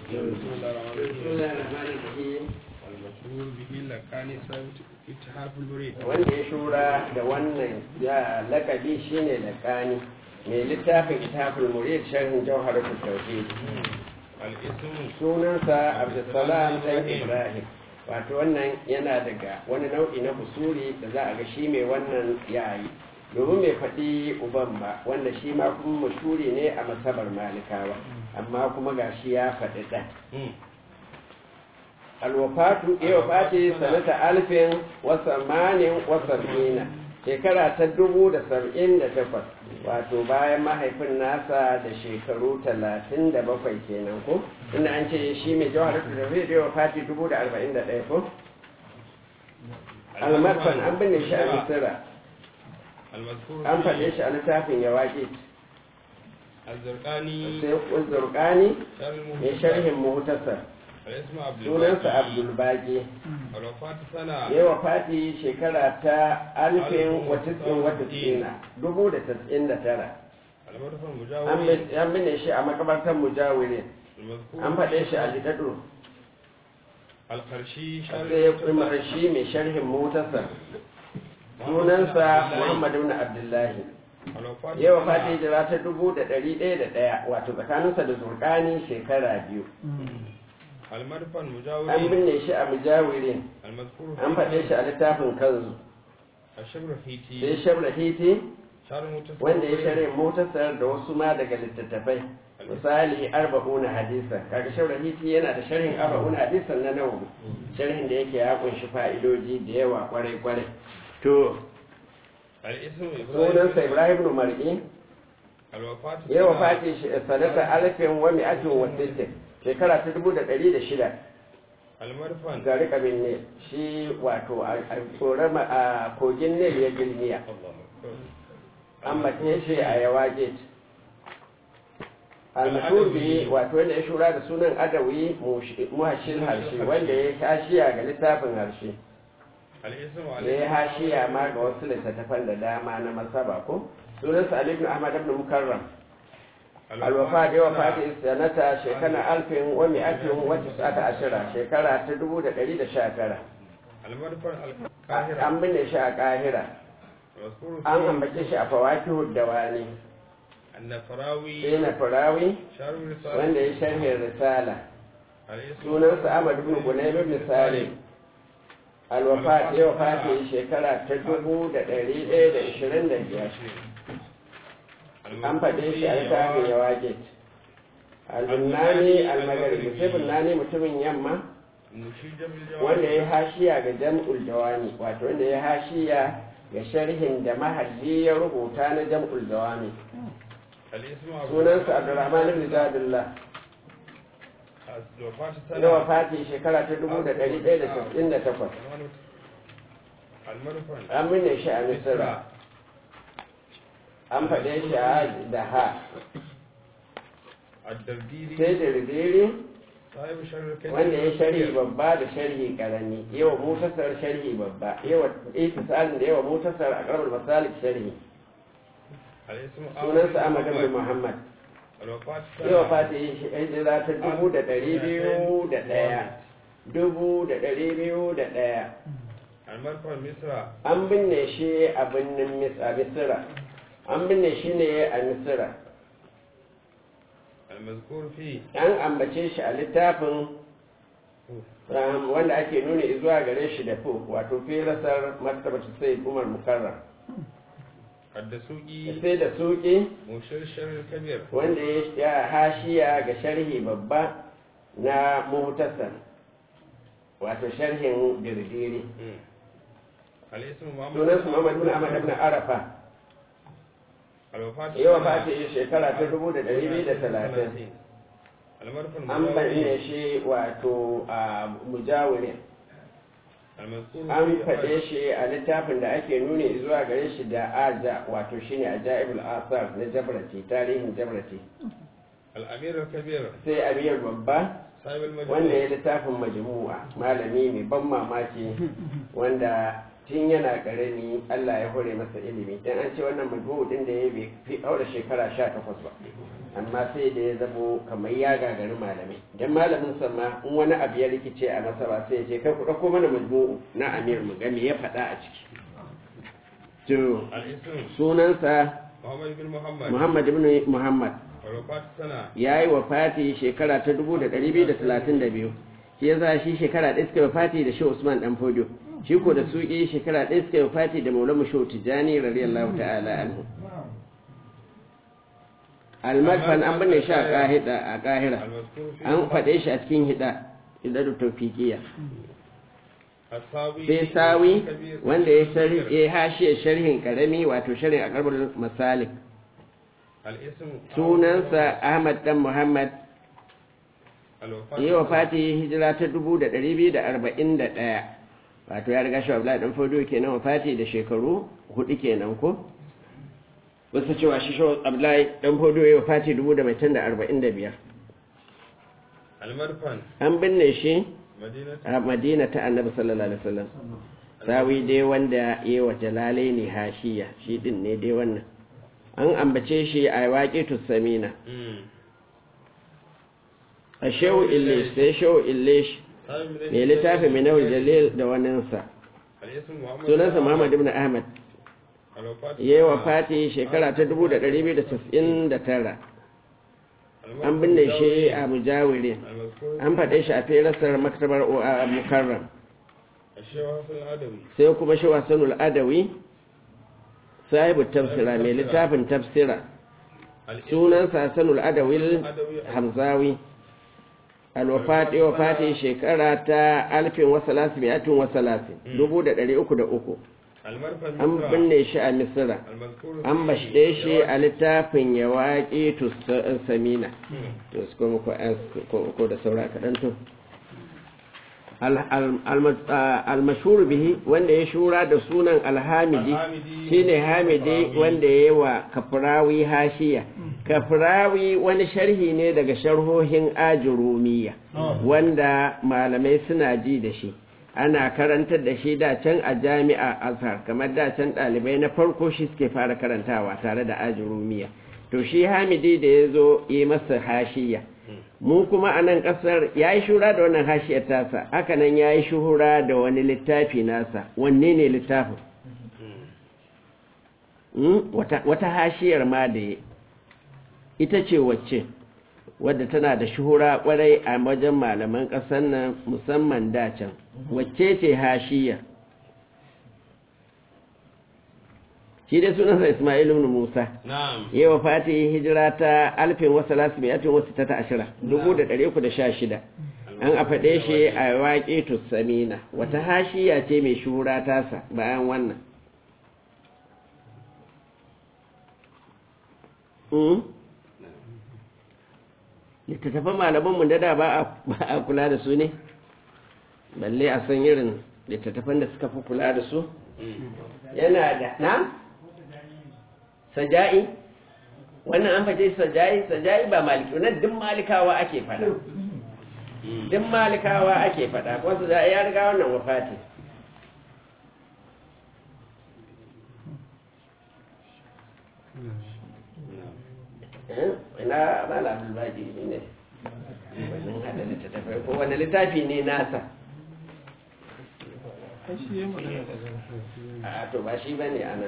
بسم الله الرحمن بسم الرحيم الله الرحمن الرحيم المشهور به لكان ثابت اتحاف المريد wanda ya shura da wannan ya lakabi shine lakani mai littafin kitabul murid sharhin jawharatul tauhid الاسم sunansa abdulsalam dan ibrahim wato wannan yana daga wani nau'i na usuli da za a ga shi mai wannan yayi domin mai faɗi uban ba wanda shi ma kuma mashuri ne a masabar malikawa amma kuma ga shi ya faɗi ɗan alwafatu ya wafati sanata alfin wasamanin wasarfina shekara ta dubu da saba'in da takwas wato bayan mahaifin nasa da shekaru talatin da bakwai kenan ko inda an ce shi mai jawar da tafi da ya wafati dubu da arba'in da ɗaya ko almarfan an binne shi a misira المذكور an faɗe فيه shi a littafin ya waƙe الزرقاني sai zurƙani شر mai المهتم sharhin muhtasar الاسم عبد sunansa الباقي abdulbaki الوفاة سنة ya wafati shekara ta alfin watisin watisina dubu da tas'in da tara المرفع an المجاور bin- an binne shi a makabartar mujawirin المذكور an faɗe shi فيه a jidadu القرشي شر sai ya kuma shi mai sharhin mutasar sunansa muhammad ibn abdullahi الوفاة ya سنة wafati hijira ta dubu da ɗari ɗaya da ɗaya wato tsakaninsa da zurƙani shekara biyu المرفع an المجاور binne shi a mujawirin المذكور an faɗe shi a littafin kanzu الشبر sai فيتي shabra hiti شر المتصور wanda ya shirya motarsa da wasu ma daga littattafai misali arba'una hadisa kaga shabra hiti yana da sharhin arba'una hadisan na nawawi sharhin da yake ya kunshi fa'idoji da yawa kwarai kwarai to الاسم sunansa ibrahim ibn mar'i الوفاة ya سنة wafati shi sanata alfin wa mi'atin wa sittin shekara ta dubu da ɗari da shida المرفع ga rikabin ne shi wato a a tsorama a kogin ne ya gilmiya الله أكبر. an mace shi a yawa gate almashur bihi wato wanda ya shura da sunan adawi muhashin harshe wanda ya hashiya ga littafin harshe الاسم ya عليه yi hashiya ma ga wasu littattafan da dama na masaba ko sunansa ali ibn ahmad ibn mukarram alwafa da yawa fati sanata shekara alfin wa mi'atin wa tis'ata ashira shekara ta dubu da ɗari da sha tara المرفع القاهرة an binne shi a kahira المذكور an فيه ambace shi a fawakihu dawani النفراوي sai na farawi شر الرسالة wanda ya sharhin risala الاسم sunansa Ahmad ibn Gunayb ibn Salim alwafa ya wafati shekara ta dubu da ɗari ɗaya da ishirin da biyar an faɗe shi a littafin ya wage al-bunnani al-magharibi sai bunnani mutumin yamma نشيد بالجواب wanda ya hashiya ga jam'ul jawami wato wanda ya hashiya ga sharhin da mahalli ya rubuta na jam'ul jawami الاسم عبد sunansa Abdurrahman ibn Zadullah الوفاة ya سنة wafati shekara ta dubu da ɗari ɗaya da sittin da takwas المرفع an binne shi a misira an faɗe shi a da ha الدرديري sai da ridiri صاحب شر الكذب wanda ya sharhi babba da sharhi karami yawa mutasar sharhi babba yawa itisalin da yawa mutasar a karamar masalik sharhi الاسم sunansa Ahmad ibn Muhammad الوفاة yawa سنة fati hijira ta dubu da ɗari biyu da ɗaya dubu da ɗari biyu da ɗaya المرفع مصر an binne shi a birnin Mis- a misira an binne shi ne a misira المذكور فيه an ambace shi a littafin um, wanda ake nuna zuwa gare shi da fu wato firasar martabatu sai umar mukarram الدسوقي sai da suki مشير شر الكبير wanda ya ya hashiya ga sharhi babba na muhtasar wato sharhin dirdiri مم. الاسم محمد sunan su Muhammad ibn Ahmad ibn Arafa الوفاة yawa سنة fati shekara ta dubu da ɗari biyu da talatin المرفع an bayyana المجاوري shi wato a mujawirin المذكور an فيه faɗe shi a littafin da ake nuni zuwa gare shi da aja wato shine ajaibul asar na jabrati tarihin jabrati الأمير الكبير sai amir babba صاحب المجموع wanda ya littafin majmu'a malami mai ban mamaki wanda tun yana karami Allah ya hore masa ilimi dan an ce wannan majmu'u din da ya bai fi aure shekara 18 ba amma sai da ya zamo kamar ya gagari malamai dan malamin sa ma in wani abu ya rikice a masa ba sai ya ce kai ku dauko mana majmu'u na amir mu ga me ya faɗa a ciki to الاسم sunansa محمد بن محمد Muhammad ibn Muhammad والوفاة سنة ya yi wa fati shekara ta 1232 shi ya za shi shekara ɗaya suka yi wa fati da shi Usman ɗan Fodio shi ko da suƙi shekara ɗaya suka yi wa fati da Maulamu Shehu Tijjani radiyallahu ta'ala anhu almadfan an binne shi a ƙahida a ƙahira المذكور في an faɗe shi a cikin hida hidar tawfiqiyya الساوي sai sawi كبير wanda ya صغير. sharhi ya hashiya sharhin karami wato sharhin a karbul masalik الاسم sunansa Ahmad dan Muhammad الوفاة yi wa fati hijira ta dubu da ɗari biyu da arba'in da ɗaya wato ya riga shi Abdullahi ɗan Fodo kenan wa fati da shekaru hudu kenan ko wasu cewa shi shi Abdullahi ɗan Fodo ya wa fati dubu da mai da arba'in da biyar المدفن an binne shi مدينة a Madina ta Annabi sallallahu alaihi wasallam sawi dai wanda ya yi wa jalalai ne hashiya shi din ne dai wannan an ambace shi a waƙi Samina مم. a shehu illish sai shehu illish سامي من mai littafin minawul jalil da waninsa الاسم محمد sunansa Muhammad ibn Ahmad الوفاة ya yi wa fati shekara ta 1299 an binne shi a mujawirin المذكور an faɗe shi a firasar maktabar a mukarram الشيخ حسن العدوي sai kuma shi wasanul adawi sahibu tafsira mai littafin tafsira الاسم sunansa hasanul adawi hamzawi alwafati wafati shekara ta alfin wasalasin mi'atin wasalasin dubu da ɗari uku da uku المرفن an مصر. binne shi a misira المذكور an bashe shi a littafin ya waƙi samina مم. to su kuma ko an- ko- ko da saura kaɗan to almashuru bihi wanda ya shura da sunan alhamidi Alhamidi. shine hamidi Kafrawi. wanda ya yi wa kafrawi hashiya kafrawi wani sharhi ne daga sharhohin ajurumiya wanda malamai suna ji da shi ana karantar da shi da can a jami'a azhar kamar da can ɗalibai na farko shi suke fara karantawa tare da ajurumiya to shi hamidi da ya zo yi masa hashiya mu kuma a nan ƙasar ya yi shura da wannan hashiyar tasa haka nan ya yi shuhura da wani littafi nasa wanne ne littafin Mm, wata, wata hashiyar ma da ya ita ce wacce wadda tana da shuhura kwarai a wajen malaman ƙasar nan musamman dacan wacce ce hashiya shi dai sunansa ismail ibn musa نعم yi wa fati hijira ta alfin wasu lasimiyatin wasu ta ashira dubu da ɗari uku da sha shida an a faɗe shi a waƙe samina wata hashiya ce mai shuhura tasa bayan wannan Mm? littattafan malamanmu da da ba a- ba a kula da su ne balle a san irin littattafan da suka fi kula da su yana da na saja'i wannan an faje saja'i saja'i ba maliki wannan duk malikawa ake fada duk malikawa ake fada ko saja'i ya riga wannan wafati Eh, ina mala abdulbaji ne wannan hada littattafai ko wani littafi ne nasa a to ba shi bane ana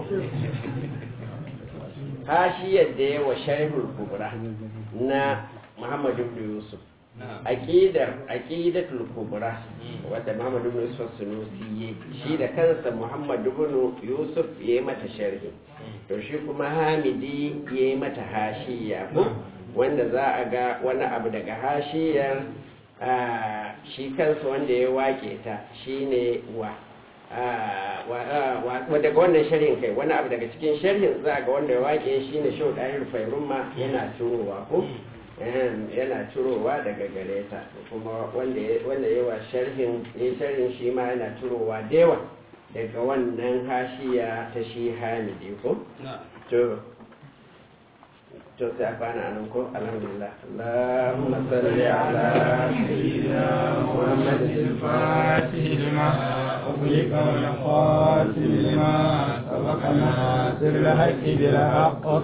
hashiyar da yawa sharhul kubra na Muhammad ibn Yusuf نعم aqidar aqidatul kubra wadda Muhammad ibn Yusuf Sunusi yayi shi da kansa Muhammad ibn Yusuf yayi mata sharhi to shi kuma Hamidi yayi mata hashiya ko wanda za a ga wani abu daga hashiyar ah, shi kansa wanda ya wake ta shine wa ah, wa- ah, wa- wa- daga wannan sharhin kai wani abu daga cikin sharhin za a ga wanda ya wake shine Shehu Dahir Fairumma yana turowa ko Em, yana turowa daga gare ta kuma wanda ya wanda ya wa sharhin ya sharhin shi ma yana turowa da yawa daga wannan hashiya ta shi hamidi ko نعم to to sai a kwana nan ko alhamdulillah Allahumma salli ala sayyidina Muhammadin الفاتح لما أغلق والخاتم لما سبق ناصر الحق بالحق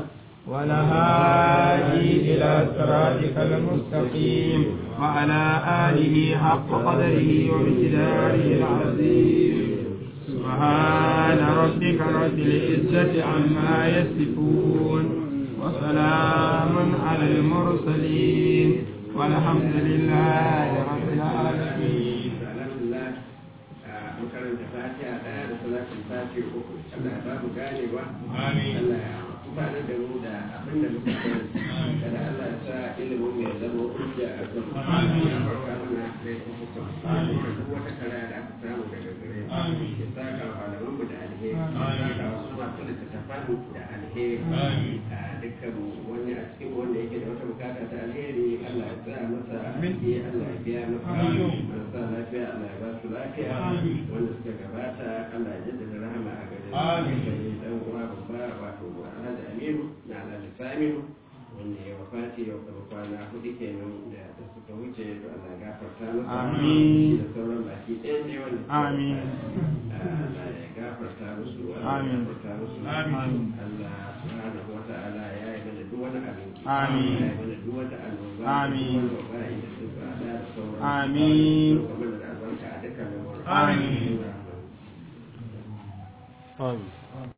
والهادي إلى صراطك المستقيم وعلى آله حق قدره ومقداره العظيم سبحان ربك رب العزة عما يصفون وسلام على المرسلين والحمد لله رب العالمين alhamdulillah a makaranta fatiha daya da salatin fatiha uku Allah ya ba mu ganewa Allah ya amfana da mu da abin da muka sani kada Allah ya sa ilimin mu ya zama hujja a kan mu ya farka mana da hukum duk wata kara da aka samu daga gare mu ya saka malaman mu da alheri ya saka wasu masu littattafan da alheri a dukkan wani a cikin wanda yake da wata bukata ta alheri Allah ya sa masa aiki Allah ya biya masa marasa lafiya Allah ya ba su lafiya wanda suka gabata Allah ya jaddada rahama a gare su sai dan uwa babba wato Alhaji Aminu na Alhaji Saminu wanda ya wafati yau kaba kwana hudu kenan da da suka wuce to Allah ya gafarta masa Amin. da sauran baki ɗaya ne wanda suka Amin. wafati. Allah ya gafarta musu Allah ya Amin. gafarta musu Amin. Allah subhanahu wa ta'ala ya yi mana duk wani abin ki. Amin. ya yi mana duk wata annoba Amin. duk wani waba'i da suka hada da sauran Amin. Kuma da albarka a dukkan lamarin. Amin. Amin. Amin.